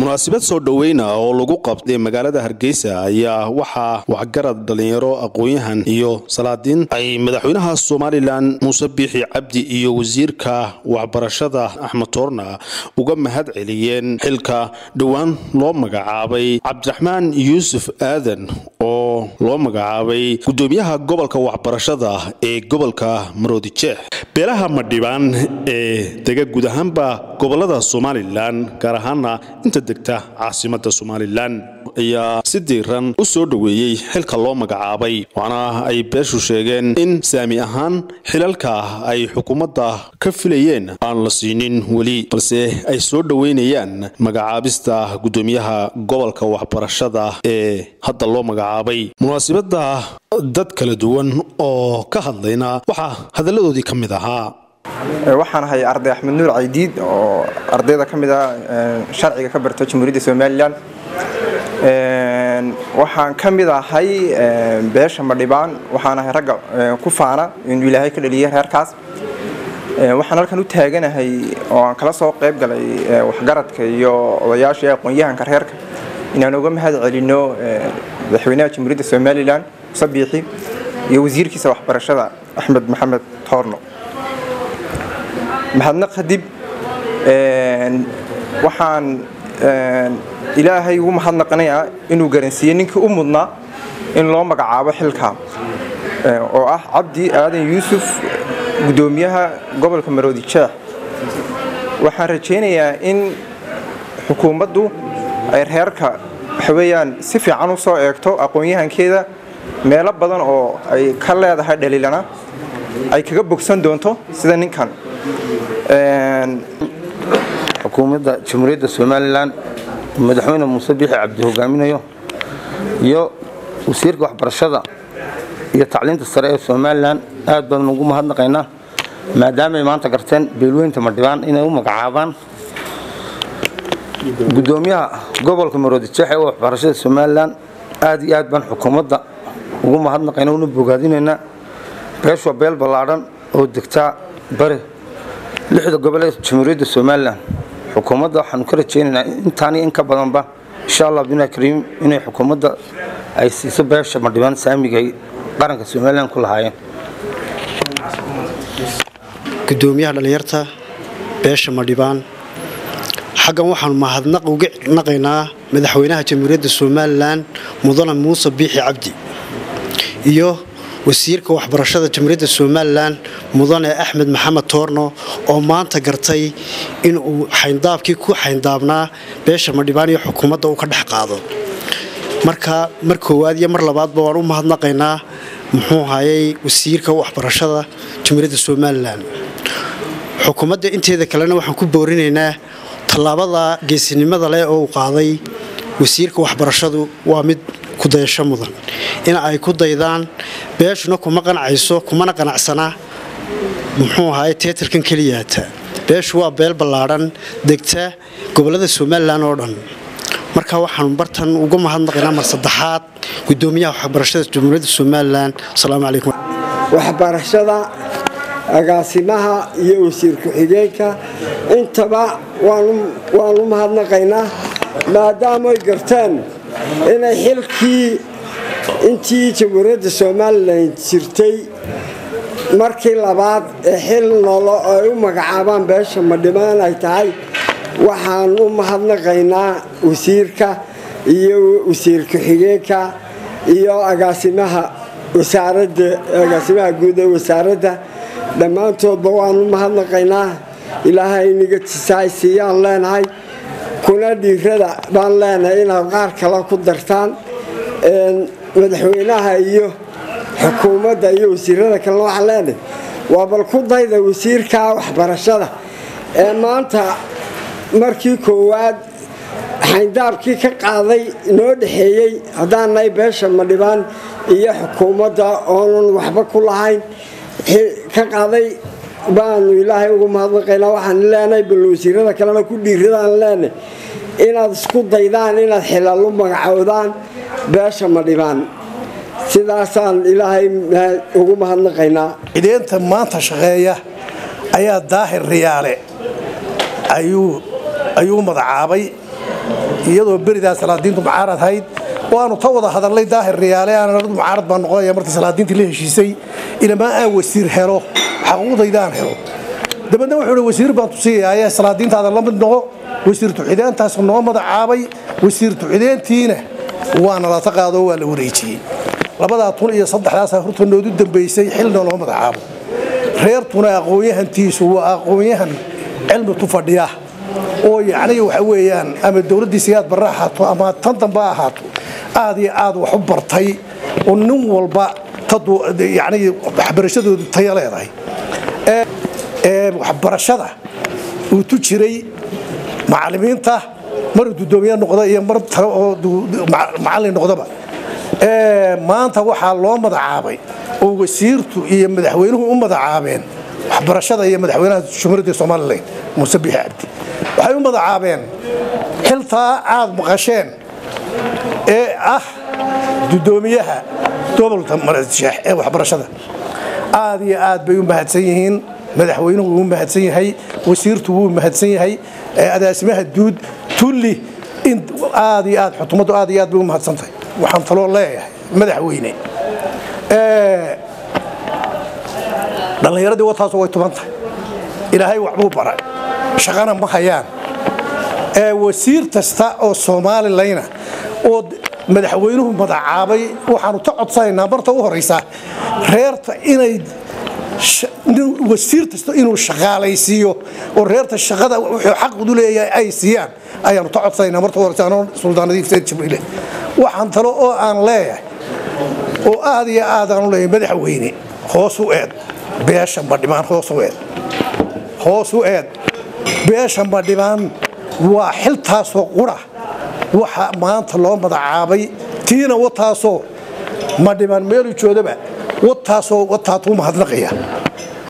munaasabad soo dhoweyna oo lagu qabtay magaalada hargeysa ayaa waxaa waxgarad dhalinyaro aqoon-yahan iyo salaadiin ay madaxweynaha somalilan muuse biixi cabdi iyo wasiirka waxbarashada axmed toorna uga mahad celiyeen xilka dhowaan loo magacaabay cabdiraxmaan yuusuf aadan oo loo magacaabay gudoomiyaha gobolka waxbarashada ee gobolka maroodijeex beelaha madhibaan ee dega guud ahaanba gobolada somalilan gaar ahaana inta degta caasimada somalilan ayaa si diiran u soo dhoweeyey xilka loo magacaabay waxaana ay beeshu sheegeen in saami ahaan xilalka ay xukuumadda ka filayeen aan la siinin weli balse ay soo dhoweynayaan magacaabista gudoomiyaha gobolka waxbarashada ee hadda loo magacaabay munaasibada dad kala duwan oo ka hadlayna waxaa hadalladoodii ka mid ahaa waxaan ahay arday axmed nuur caydiid oo ardayda ka mid ah sharciga ka barta jamhuuriyadda somalilan waxaan ka mid ahay beesha madhibaan waxaan ahay ragga ku faana inuu ilaahay ka dhaliyay reerkaas waxaan halkan u taaganahay oo aan kala soo qayb galay waxgaradka iyo odayaasha iyo aqoon-yahanka reerka inaan uga mahad celino madaxweynaha jamhuuriyadda somalilan muse biixi iyo wasiirkiisa waxbarashada axmed maxamed toorno mahadnaq kadib waxaan ilaahay ugu mahadnaqanayaa inuu garansiiyey ninkii u mudnaa in loo magacaabo xilka oo ah cabdi aadan yuusuf gudoomiyaha gobolka maroodi jeex waxaan rajaynayaa in xukuumaddu ay reerka waxaweyaan si fiican u soo eegto aqoon-yahankeeda meelo badan oo ay ka leedahay dhaliilana ay kaga bogsan doonto sida ninkan xukuumadda jamhuuriyadda somalilan madaxweyne muuse biixi cabdi hogaaminayo iyo wasiirka waxbarashada iyo tacliinta sare ee somalilan aad baan ugu mahadnaqaynaa maadaamaay maanta garteen beelweynta madhibaan inay u magacaabaan gudoomiyaha gobolka maroodijeex ee waxbarashada somalilan aad iyo aad baan xukuumadda ugu mahadnaqayna una bogaadinaynaa beesha beel ballaadhan oo degtaa bari lixda gobol ee jamhuuriyadda somalilan xukuumadda waxaanu ka rajaynaynaa intaani in ka badanba insha allah bina kariim inay xukuumadda ay siiso beesha madhibaan saamigay qaranka somalilan ku lahaayeen gudoomiyaha dhallinyarta beesha madhibaan xaggan waxaanu mahadnaq uga naqaynaa madaxweynaha jamhuuriyadda somalilan mudane muuse biixi cabdi iyo wasiirka waxbarashada jamhuuriyadda somalilan mudane axmed maxamed toorno oo maanta gartay inuu xayndaabkii ku xayndaabnaa beesha madhibaan iyo xukuumadda uu ka dhex qaado marka mar koowaad iyo mar labaadba waan u mahadnaqaynaa muxuu hayay wasiirka waxbarashada jamhuuriyadda somalilan xukuumadda inteeda kalena waxaan ku boorinaynaa tallaabada geesinimada leh oo uu qaaday wasiirka waxbarashadu waa mid kudayasho mudan in ay ku daydaan beeshuna kuma qanacayso kumana qanacsanaa muxuu ahaay teetarkan keliyaata beeshu waa beel ballaadhan degta gobolada somalilan oo dhan marka waxaanu bartan uga mahadnaqaynaa mar saddexaad gudoomiyaha waxbarashada jamhuuriyadda somalilan asalaamu calaykum waxbarashada agaasimaha iyo wasiir ku-xigeenka intaba waanu mahadnaqaynaa maadaama ay garteen inay xilkii intii jamhuuriyadda somalilan jirtay markii labaad ee xil nolo ay u magacaabaan beesha madhibaan ay tahay waxaan u mahadnaqaynaa wasiirka iyo wasiir ku-xigeenka iyo agaasimaha wasaaradda agaasimaha guud ee wasaaradda dhammaantoodba waanu mahadnaqaynaa ilaahay niga tisaay siiyaan leenahay kuna dhiirada baan leenahay inaad qaar kale ku dartaan madaxweynaha iyo xukuumadda iyo wasiirada kalena waxaan leenahay waa bal ku dayda wasiirka waxbarashada ee maanta markii koowaad xayndaabkii ka qaaday noo dhexeeyey haddaan nahay beesha madhibaan iyo xukuumadda oonan waxba ku lahayn ka qaaday baanu ilaahay ugu mahadnaqaynaa waxaan leenahay bal wasiirada kalena ku dhiiradaan leenahay inaad isku daydaan inaad xilal u magacoodaan beesha madhibaan sidaasaan ilaahay ugu mahadnaqaynaa cideenta maanta shaqeeya ayaa daahir riyaale ayuu magacaabay iyadoo beridaa salaadiintu mucaarad hayd waanu ta wada hadalnay daahir riyaale aan aradu mucaarad baan noqonaya markii salaadiintii la heshiisay ilamaa aan wasiir helo xaquuqdayda aan helo dabeedna wuxuu hi wasiir baan tusiyayaa salaadiintaada la mid noqo wasiir tuxideentaas noo magacaabay wasiir tuxideentiina waana la taqaado waa la wareejiyey labadaa tun iyo saddexdaasaa horta noodu dambaysay xilna loo magacaabo reertuna aqoon-yahantiisu waa aqoon-yahan cilmi tu fadhiya oo yacni waxa weeyaan ama dowladdii siyaad barre ahaato ama tan dambe ahaato aad iyo aad wax u bartay oo nin walba yani waxbarashadoodu taya leedahay waxbarashada uu tu jiray macalimiinta mar gudoomiye noqda iyo mar tale oo macallin noqdaba maanta waxaa loo magacaabay oo wasiirtu iyo madaxweynuhu u magacaabeen waxbarashada iyo madaxweynaha jumhuuriyadda somalilan muuse biixi cabdi waxay u magacaabeen xiltaa aad maqasheen ee ah gudoomiyaha gobolka marsheex ee waxbarashada aad iyo aad bay u mahadsan yihiin madaxweynuhu wuu mahadsan yahay wasiirtu wuu mahadsan yahay adaasimaha duud tulli aad iyo aad xukuumaddu aad iyo aad bay u mahadsantahay waxaan taloo leeyahay madaxweyne dhallinyaradii wataasu way tuban tahay ilaahay waxbuu bara shaqana ma hayaan wasiir kasta oo soomalilayna oo madaxweynuhu magacaabay waxaanu ka codsanaynaa marta u horaysaa reerta inay wasiir kasta inuu shaqaalaysiiyo oo reerta shaqada wuxuu xaqdu leeyahay ay siiyaan ayaanu ka codsanaynaa marta u horaysa anoo suldaan nadiif sayd jibriile waxaan talo oo aan leeyahay oo aad iyo aad aanu leeyahay madaxweyne hoos u eed beesha madhibaan hoos u eed hoos u eed beesha madhibaan waa xiltaasoo qura waxa maanta loo magacaabay tiina wataasoo madhibaan meelu joodaba wataasoo wataatuu mahadnaqaya